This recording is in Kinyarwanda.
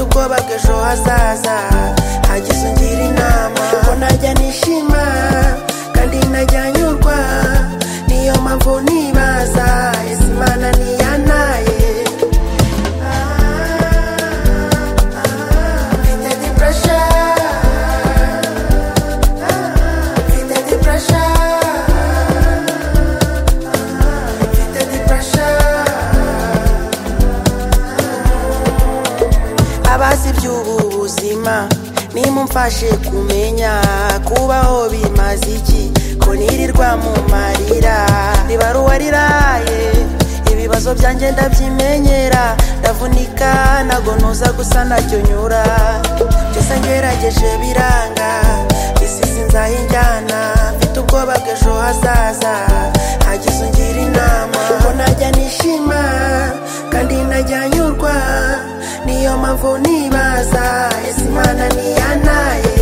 bw'ejo hazaza hagize ungira inama ko najya nishima kandi najya nyurwa niyo mpamvu nibaza ese imana ntiyanaye mfite depression mfite depression mfite depression abazi iby'ubu buzima nimumfashe kumenya kubaho bimaze iki ko nirirwa mu marira ribara uwariraye ibibazo byanjye ndabyimenyera ndavunika nagonoza gusa nacyo nyura byose ngerageje biranga isi sinzaho injyana mfite ubwoba bw'ejo hazaza hagize ungira inama ko najya nishima kandi najya nyurwa niyo mpamvu nibaza ese imana ntiyanaye